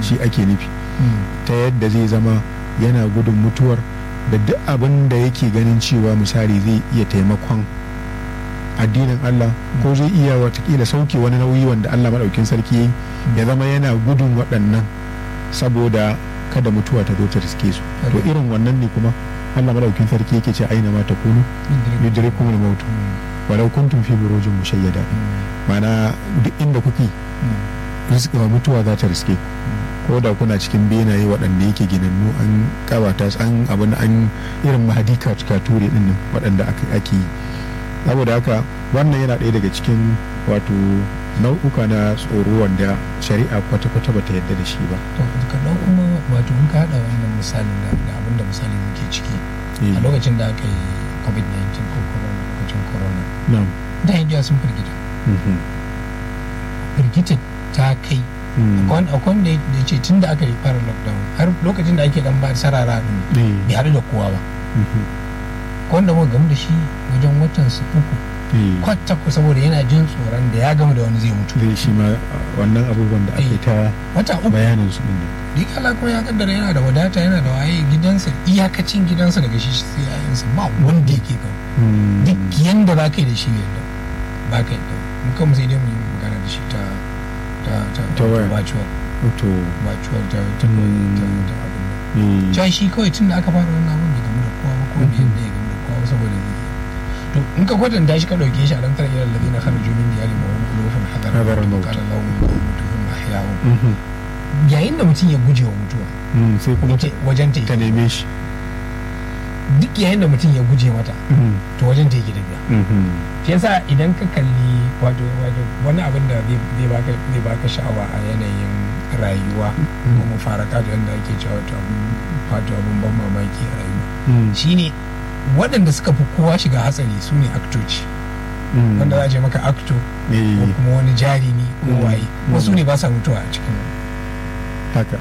shi ake nufi ta yadda zai zama yana gudun mutuwar da duk abin da yake ganin cewa misali zai iya taimakon addinin Allah ko zai iya watakila sauke wani nauyi wanda Allah maɗaukin sarki ya yi ya zama yana gudun waɗannan saboda kada mutuwa ta zo ta riske su to irin wannan ne kuma Allah maɗaukin sarki yake ce aina ma ta kunu yudrikum al-maut walau kuntum fi burujin mushayyada mana duk inda kuke rizqa mutuwa za ta riske ku ko da kuna cikin benaye waɗanda yake ginannu an kawata an abin an irin mahadi kature din nan waɗanda ake yi saboda haka wannan yana ɗaya daga cikin wato nau'uka na tsoro wanda shari'a kwata-kwata bata yadda da shi ba to kaɗan kuma wato in ka haɗa wannan misalin da abin da misali muke ciki a lokacin da aka yi covid-19 ko corona lokacin corona da indiya sun firgita firgita ta kai akwai wanda ya ce tun da aka yi fara lockdown har lokacin da ake dan ba sarara din bai haɗu da kowa ba wanda muka gamu da shi wajen watan su uku kwata ku saboda yana jin tsoron da ya gama da wani zai mutu zai shi ma wannan abubuwan da aka ta wata uku bayanin su din duk Allah kuma ya kaddara yana da wadata yana da waye gidansa iyakacin gidansa daga shi sai yayansa ba wanda yake kawo duk yanda za ka yi da shi yadda ba ka yadda mu kan sai dai mu yi magana da shi ta ta ta ta virtual to virtual ta ta ta ta abin nan cewa shi kawai tun da aka fara wannan abin bai gamu da kowa ba ko bai yadda ya gamu da kowa saboda zai to in ka kwatanta shi ka dauke shi a ran tara ilal ladina kharaju min diyarihim wa hum qulubun hadara Hadara al-maut. qala lahum mutuhum ahya'un yayin da mutum ya guje wa mutuwa sai kuma ta wajen ta ta neme shi duk yayin da mutum ya guje mata to wajen ta yake tafiya shi yasa idan ka kalli wato wato wani abin da zai zai baka zai baka sha'awa a yanayin rayuwa ko mu fara kaji wanda ake cewa wato abin wato abin ban mamaki a rayuwa shine waɗanda suka fi kowa shiga hatsari su ne aktoci wanda za a ce maka akto ko kuma wani jarumi ko waye wasu ne ba sa mutuwa a cikin haka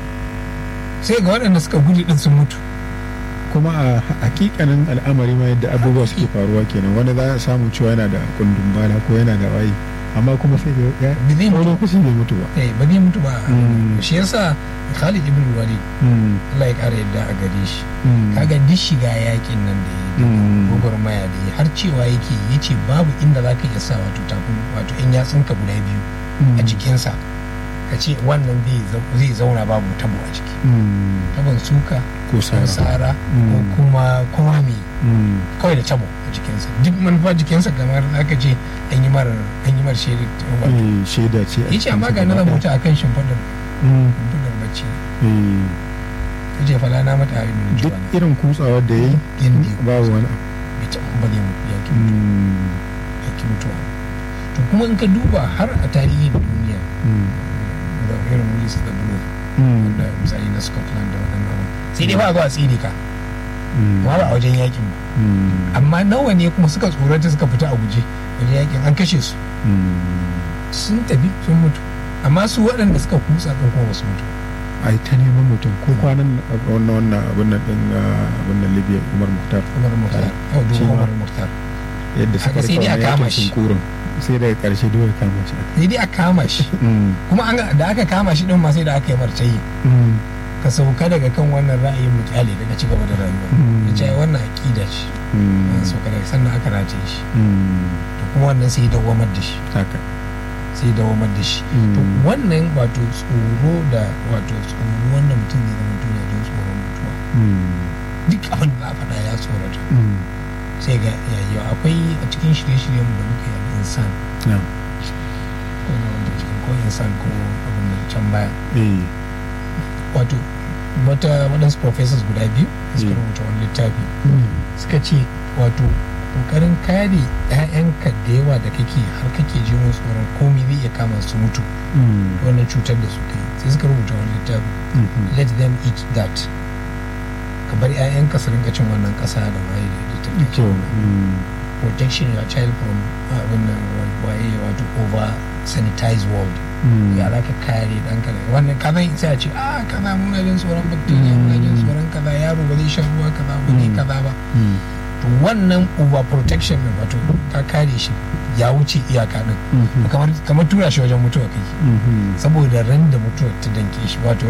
sai ga waɗanda suka gudu din sun mutu kuma a hakikanin al'amari ma yadda abubuwa suke faruwa kenan wanda za a samu cewa yana da kundin bala ko yana da waye amma kuma sai ga ya ba zai wani mutu lokaci bai mutu ba eh ba zai mutu ba Mm. shi yasa Khalid ibn Walid Allah ya kara yadda a gare shi kaga duk shiga yakin nan da ya Mm. gwagwarmaya da ya har cewa yake ya ce babu inda za ka iya sa wato takun wato in yatsunka guda biyu a jikinsa ka ce wannan zai zau- zai zauna babu tabo a jiki tabon suka ko ko sara tsara ko Mm. kuma kuma me Mm. kawai da tabo a jikinsa duk manufa jikinsa kamar aka ce an yi mar an yi mar shaidar wato Eh, shaida ce a ya ce amma ga cikinsa na gaba rubuta akan shimfiɗar Mm. shimfiɗar bacci Eh, ya ce fala na mata abin da duk juwa na irin kutsawar da ya yi yadda ya babu wani abu. bai taɓa ba zai mutu ya ki Mm. ya ki mutuwa to kuma in ka duba har a tarihin duniya Mm. da irin Willis da Blue Mm. da misali na Scotland da waɗannan abu sai dai ba a zo a tsire ka Mm. amma ba a wajen yakin ba Mm. amma nawa ne kuma suka tsorata suka fita a guje wajen yakin an kashe su Mm. sun tafi sun mutu amma su waɗanda suka kutsa ɗin kuma ba su mutu ai ta neman mutum ko kwanan nan a wannan wannan abin nan din ah, abin nan libya umar muhtar Umar Mukhtar yau Shi duba ma. Umar Mukhtar yadda suka Haka sai rika dai a wannan kama yakin shi. sunkurin sai daga karshe dole kama shi sai dai a kama shi Mm. kuma an ga- da aka kama shi ɗin ma sai da aka yi martayi Mm. ka sauka daga kan wannan ra'ayin mu kyale daga ci gaba da rayuwa Mm. ya ce ai wannan aƙida ce Mm. an sauka daga sannan aka rataye shi Mm. to kuma wannan sai ya dawamar da shi haka sai ya dawamar da shi Mm. to wannan wato tsoro da wato tsoro wanda mutum zai zama tuna jin tsoron mutuwa Mm. duk abin da za a faɗa ya tsorata Mm. sai ga yayi akwai a cikin shirye-shiryen mu da muka yi a insan Na'am. ko na wanda cikin ko insan ko abin da can baya Eh. wato wata waɗansu professors guda biyu da suka Mm. rubuta wani littafi Mm. suka ce wato kokarin kare 'ya'yanka da yawa da kake har kake ji musu tsoron komai zai iya kama su mutu Mm. wannan cutar da suka yi sai suka rubuta wani littafi Mhm. let them eat that ka bar 'ya'yanka su rinka cin wannan ƙasa da waye da ta take Kyau. wannan. Mm. protection your child from uh, wannan waye wato over sanitized world Mm. ya za ka kare ɗanka da wannan kaza sai a ce a kaza muna jin tsoron bacteria muna jin Mm. tsoron kaza yaro ba zai shan ruwa kaza ba zai Mm. kaza ba Mm. to wannan over protection din wato ka kare shi ya wuce iyaka din Mhm. kamar kamar tura shi wajen mutuwa kai Mhm. saboda ran da mutuwa ta danke shi wato